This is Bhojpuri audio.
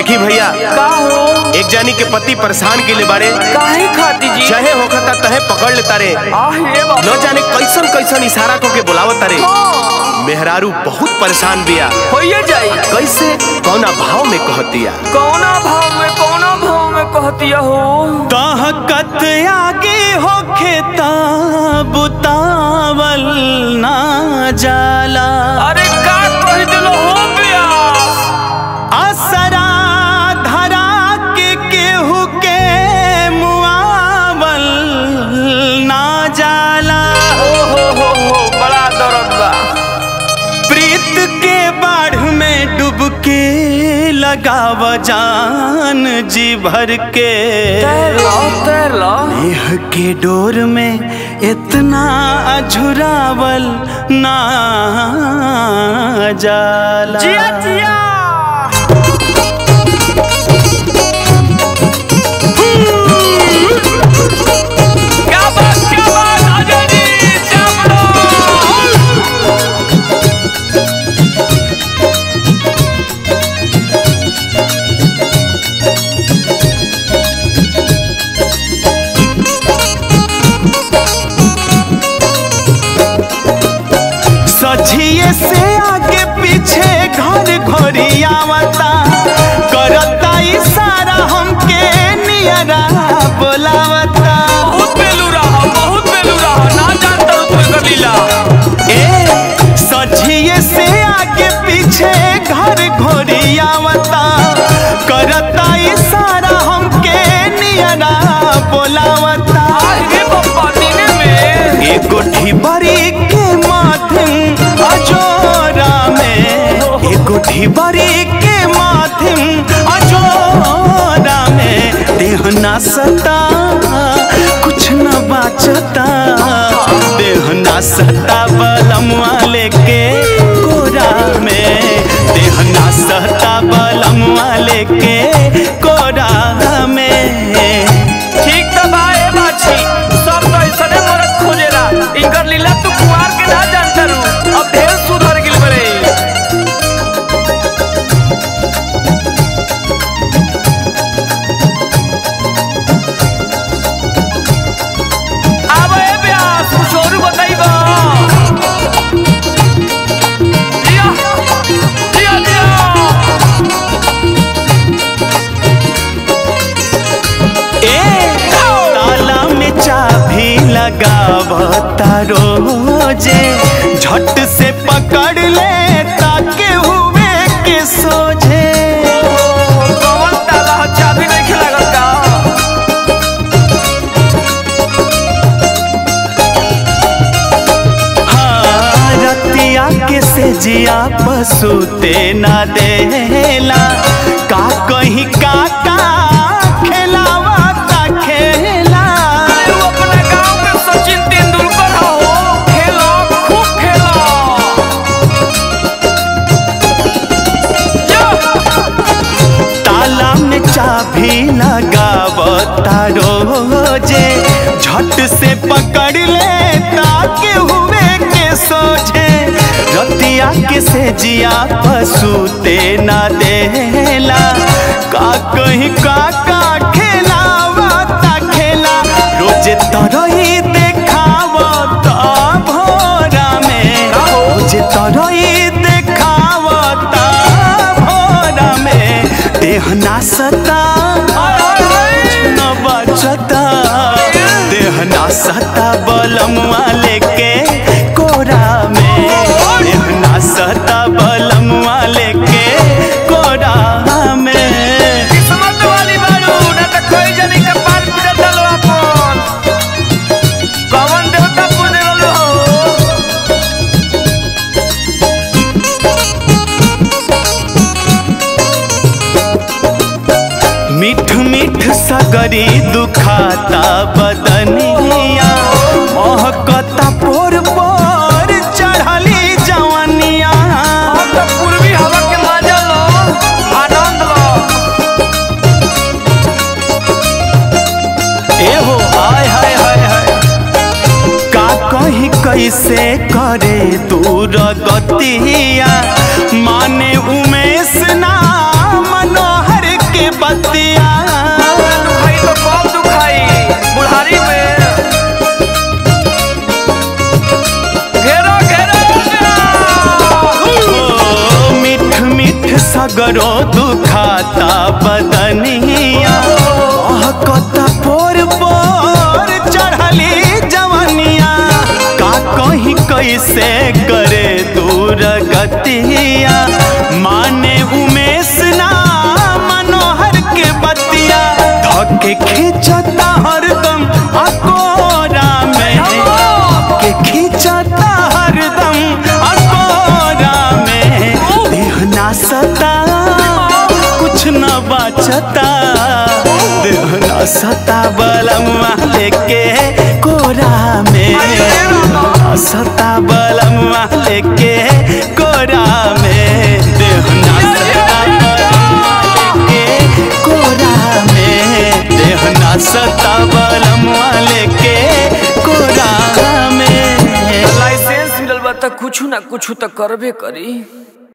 देखी भैया का हो एक जानी के पति परेशान के ले बारे काहे खाती जी चाहे होखता तहे पकड़ ले तारे आह ये बाबा न जाने कैसन कैसन इशारा को के बुलावत तारे मेहरारू बहुत परेशान बिया होइए जाई कैसे कौना भाव में कहतिया कौना भाव में कौना भाव में कहतिया हो ताहकत आगे होखे बुतावल ना जाला अरे का कह दिलो हो प्यास असरा धरा के केहू के मुआवल ना जाला ओ हो हो हो बड़ा दर्द बा प्रीत के बाढ़ में डुबके लगाव जान जी भर के तैर लो तैर लो नेह के डोर में इतना अझुरावल ना जाला जिया जिया क्या बात क्या बात अजय जी चावड़ो सझिए से आगे पीछे घर घोरी आवता करता इशारा हमके नियरा बोलावता बहुत बेलू रहा बहुत बेलू रहा ना जानता हूँ कोई कबीला ए सझिए से आगे पीछे घर घोरी आवता करता इशारा हमके नियरा बोलावता आगे बप्पा दीने में एगो ढिबरी के माध्यम अजोरा में एगो ढिबरी के माध्यम अजोरा में देह ना सता कुछ न बाचता देह ना सता बलमुआ लेके कोरा में देह ना सता बलमुआ लेके कोरा में ठीक तो बा ए बाछी सब तो ऐसने मरद खोजेला इनकर लीला तू कुआर के ना जानता रू अब ढेर सुधर गिल बड़े आब ए ब्यास कुछ और बताइबा जिया जिया जिया ए ताला में चाबी लगावता रोजे झट से पकड़ ले ताके हुए के सोझे कौन ताला ह चाबी नहीं खेला का हाँ, रतिया के से जिया पसूते ना देला का कहीं का का खेलावा का खेला तू अपने गांव में सचिन तेंदुलकर हो खेलो खूब खेलो यो! ताला में चाबी लगावता रोजे झट से पकड़ ले ताके हुए के सोझे रतिया के से जिया पसूते ना देला का कहीं का का खेलावा ता खेला रोजे तरही देखावता भोरा में रोजे तरही देखावता भोरा में देह ना सता न बचता देह ना सता बलमुआ लेके कोरा में देह ना सता बलमुआ लेके कोरा में किस्मत वाली बारू ना तो कोई जनी के पार पूजा चलो अपन कौन देवता पूजे वालो हो मिठ मिठ सगरी दुखाता बदनिया महकता पोर पोर चढ़ली जवनिया अब तो पूर्वी हवा के मजा लो आनंद लो एहो हाय हाय हाय हाय का कहीं कैसे करे दूर गतिया माने उमेश ना मनोहर सगरो दुखाता बदनिया कहता पोर पोर चढ़ली जवनिया का कहीं कैसे करे दूर गतिया माने उमेश ना मनोहर के बतिया धके खींचता हरदम अकोरा में के खींचता हरदम अकोरा में देह ना सता कुछ न बचता देह ना सता बलमा लेके कोरा में ना सता बलमा लेके कोरा में देह ना सता बलमा लेके कोरा में देह ना सता बलमा लेके कोरा में लाइसेंस मिलल बा त कुछ ना कुछ त करबे करी